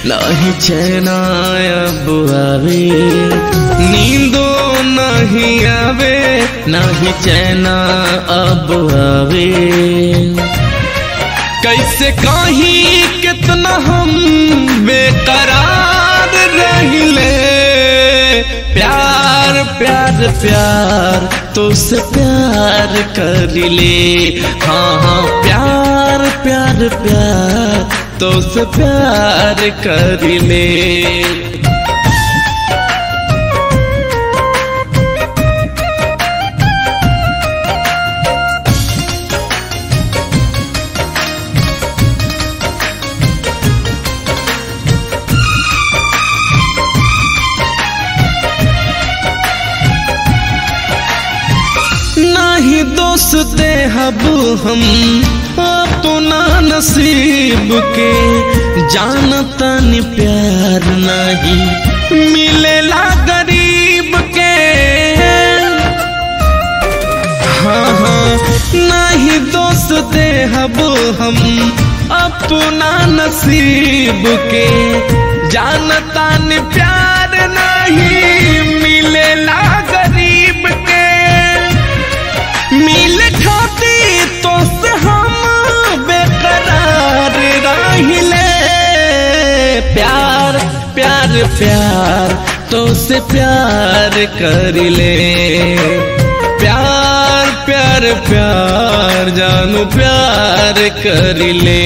नहीं चैना अब आवे नींदो नहीं आवे नहीं चैना अब आवे कैसे कहीं कितना हम बेकरार रहिले प्यार प्यार प्यार तो से प्यार कर ले हाँ हाँ प्यार प्यार प्यार तो से प्यार कर ले नाही दोस्त हब हम अपना नसीब के जानता नि प्यार नहीं मिलेला गरीब के हाँ हाँ नहीं दोस्त हब हम अपना नसीब के जानता नि प्यार नहीं मिलेला गरीब के मिल खाती तो से हम बेकरार रहिले प्यार प्यार प्यार तो से प्यार कर ले प्यार प्यार प्यार जानू प्यार कर ले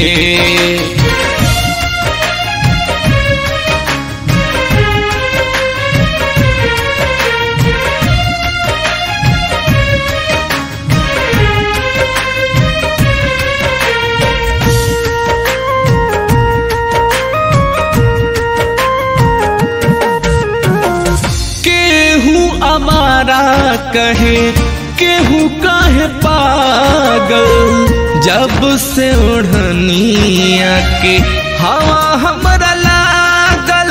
केहू अमारा कहे केहू कहे पागल जब से ओढ़निया के हवा हमरा लागल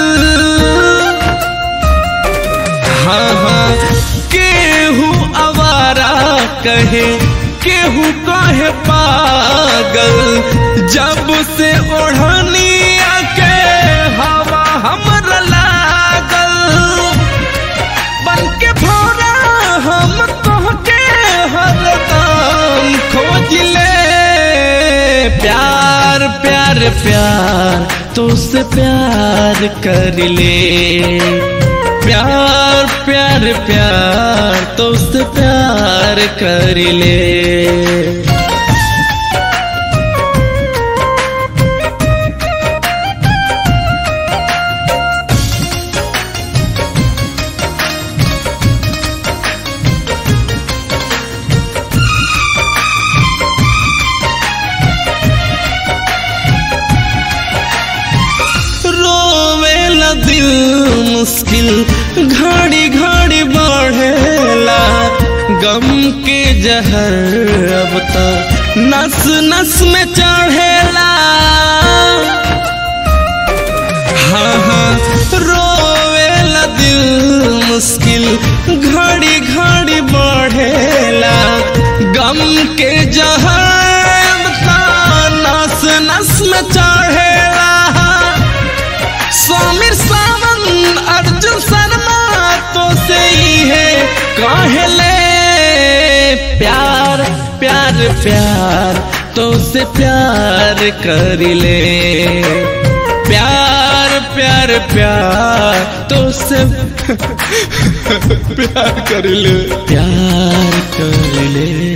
हाँ हाँ केहू आवारा कहे केहू कहे पागल जब से ओढ़निया के हवा हमरा लागल बन के भोरा हम तोहके हरदम खोज ले प्यार प्यार प्यार तो से प्यार कर ले प्यार प्यार प्यार तो से प्यार कर ले रोवेला दिल मुश्किल घड़ी घड़ी बढ़ेला गम के जहर अब तो नस नस में चढ़ेला हाँ हाँ रोवेला दिल मुश्किल घड़ी घड़ी बढ़ेला गम के जहर अब तो नस नस में चढ़ेला समीर सावन अर्जुन शर्मा तो से ही है कहले प्यार प्यार प्यार तो से प्यार कर ले प्यार प्यार प्यार तो से प्यार कर ले प्यार कर ले